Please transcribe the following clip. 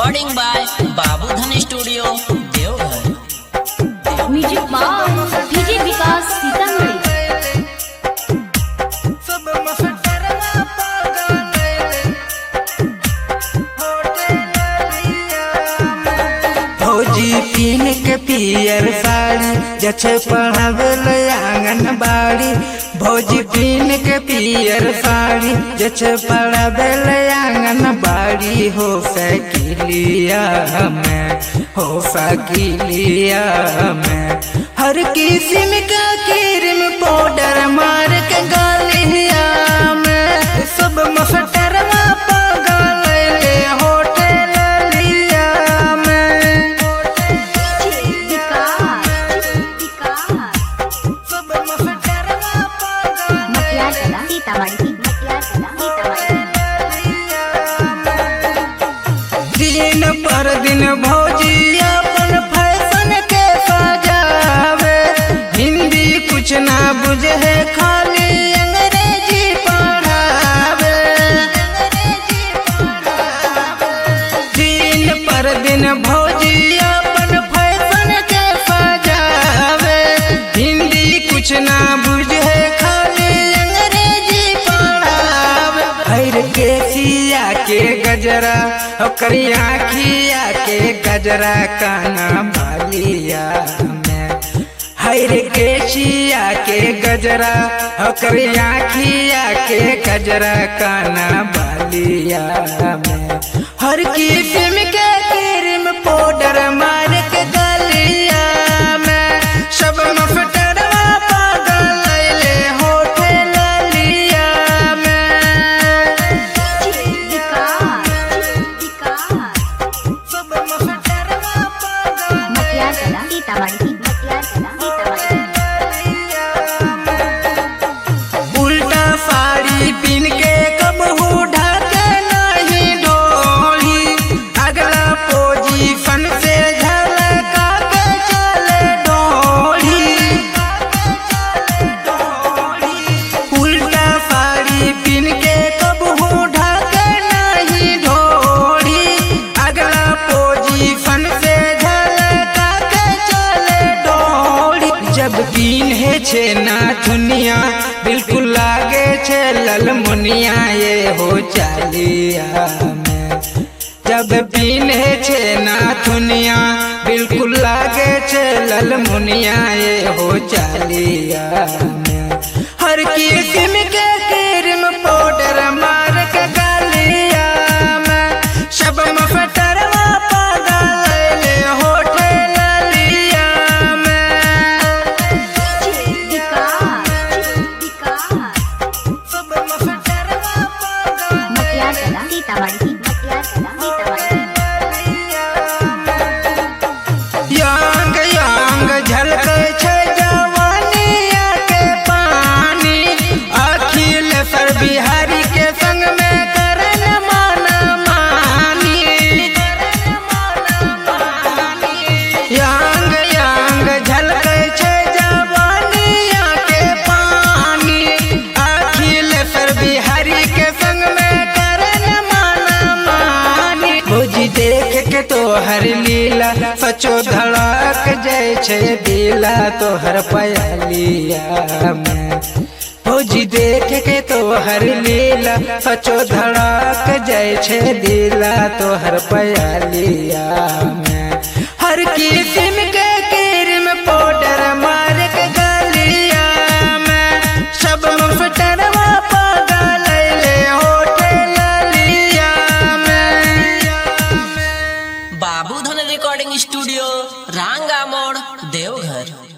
recording by Babudhan studio Deoghar music by DJ Vikas Sitamarhi फौजी पीन के पियर साड़ी जछे पढ़ावेल आंगनबाड़ी भौजी पीन के पियर साड़ी जछे पढ़ावेल आंगनबाड़ी हो सकिलिया में हो सकिलिया में हर किस्म का क्रीम पाउडर मार के गालिया में सब मस्टरवा पागल ले होटल लिया में सब मस्टरवा पागल सीतामढ़ी दिन पर दिन भौजी अपन फैशन के सजावे हिंदी कुछ ना बुझे है खाली अंग्रेजी पढ़ावे दिन पर दिन भौजी अपन फैशन के सजावे हिंदी कुछ ना बुझे खाली अंग्रेजी पढ़ावे हर के सिया के गजरा ओकरी आखिया के गजरा काना बालिया में हर के सिया के गजरा ओकरी आखिया के गजरा काना बालिया में हर किस्म के क्रीम पाउडर मार के गलिया में सब मफटरवा पागल ले होटल लिया में सब मफटरवा पागल उल्टा साड़ी पीन के कब ढके नहीं ढोली अगला पोजीशन से झलका के चले डोली उल्टा साड़ी पीन के कब ढके नहीं ढोली अगला पोजीशन से झलका के चले डोली जब पीन है छे ना दुनिया बिल्कुल लागे छे ललमुनिया ये हो चालिया में जब पीने छे ना दुनिया बिल्कुल लागे छे ललमुनिया ये हो चालिया में हर किस्म के क्रीम पाउडर मार के गालिया में सब मफटरवा पागल ले होटल लिया में सब मफटरवा पागल यांग यांग झलके छै जवानिया के पानी अखिल सर बिहारी के संग में करन माना मानी यांग यांग झलके छै जवानिया के पानी अखिल सर बिहारी के संग में करन माना मानी भौजी देख के तोहर लीला सचो धड़क जाय छै दिला तोहर पयालिया में भौजी देख के तोहर लीला सचो धड़क जाय छै दिला तोहर पयालिया में हर किस्म के क्रीम पाउडर मार के गलिया में सब मुफटरवा पागल ले होटल लिया में बाबूधन रिकॉर्डिंग स्टूडियो रांगा मोड़ देवघर